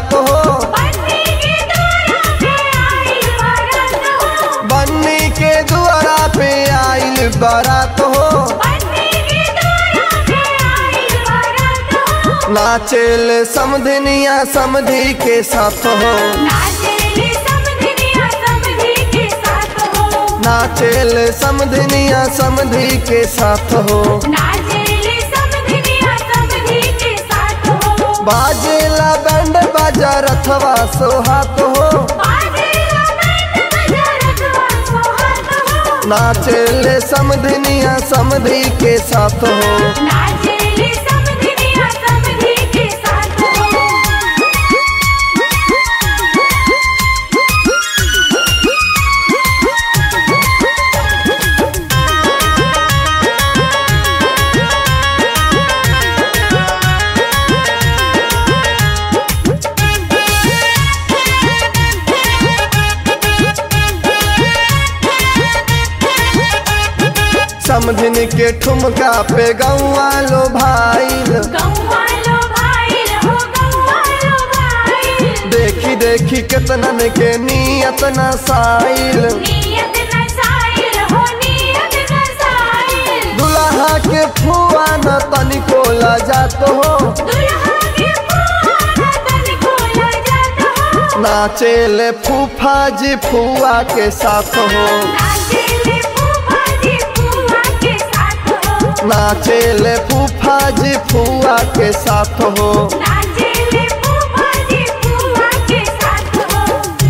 बारात हो बन्नी के द्वारा पे आइल बारात हो बन्नी के दुआरा पे आइल बारात हो बन्नी के द्वारा पे आइल बारात हो नाचेल समधनिया समधी के साथ हो नाचेले समधिनिया समधी के साथ हो नाचेल समधनिया समधी के साथ हो नाचेले समधिनिया समधी के साथ हो बाजेला बैंड बाजा रथवा सोहात हो बाजेला बैंड बजा रथवा सोहात हो नाचेल समधनिया समधी के साथ हो नाचेले समधिनिया समधी के साथ हो समधिन के ठुमका पे गौआ लो भाईल गौवालो भाईल हो गौवालो भाईल देखी देखी केतनन के नियत न साइल नियत नसाइल हो नियत नसाइल दुल्हा के फुआ न तनिको जात हो दुल्हा के फुआ तन को ला जाता हो नाचेल फूफा जी फुआ के साथ हो नाचेले फूफा जी फूफा के साथ हो नाचेल फूफा जी फुआ के साथ हो नाचेले फूफा जी फूफा के साथ हो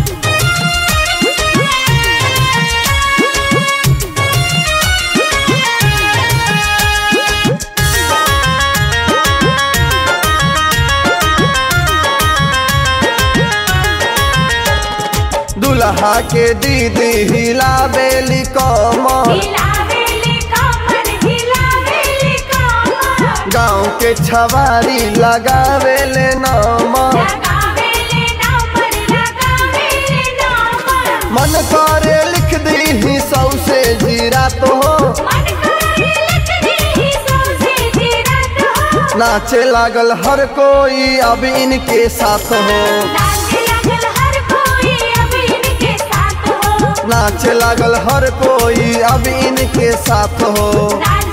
दुल्हा के दीदी हिला बेली कमर हिलावेली कमर हिलावेली कमर गाँव के छवारी लगावेले नमर लगावेले नंबर लगावेले नंबर मन करे लिख दी सौ से जीरा तो हो मन करे लिख दी सौसे जीरत हो नाचे लागल हर कोई अब इनके साथ हो नाचे लगल हर कोई अब इनके साथ हो नाचे लागल हर कोई अब इनके साथ हो नाचे